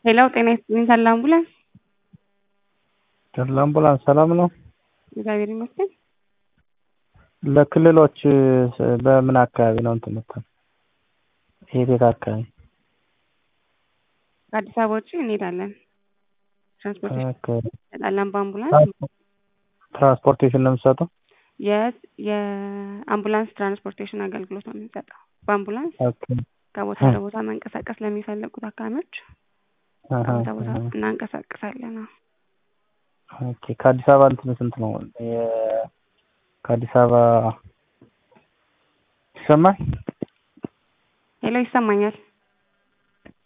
ሌላው ጤና ይስጥልኝ ተድላ አምቡላንስ ተድላ አምቡላንስ ሰላም ነው? እግዚአብሔር ይመስገን። ለክልሎች በምን አካባቢ ነው እንትን የምትለው? የት የት አካባቢ? ከአዲስ አበባ ውጭ እንሄዳለን። ትራንስፖርቴሽን ኦኬ። እንሰጣለን በአምቡላንስ ትራንስፖርቴሽን ነው የምትሰጠው? የት የአምቡላንስ ትራንስፖርቴሽን አገልግሎት ነው የምንሰጠው። በአምቡላንስ ኦኬ። ከቦታ ለቦታ መንቀሳቀስ ለሚፈልጉ ታካሚዎች አሃ፣ ከቦታ ቦታ አሃ። እናንቀሳቅሳለን። አዎ። ኦኬ። ከአዲስ አበባ እንትን ስንት ነው? የ- ከአዲስ አበባ ይሰማል? ሄሎ ይሰማኛል።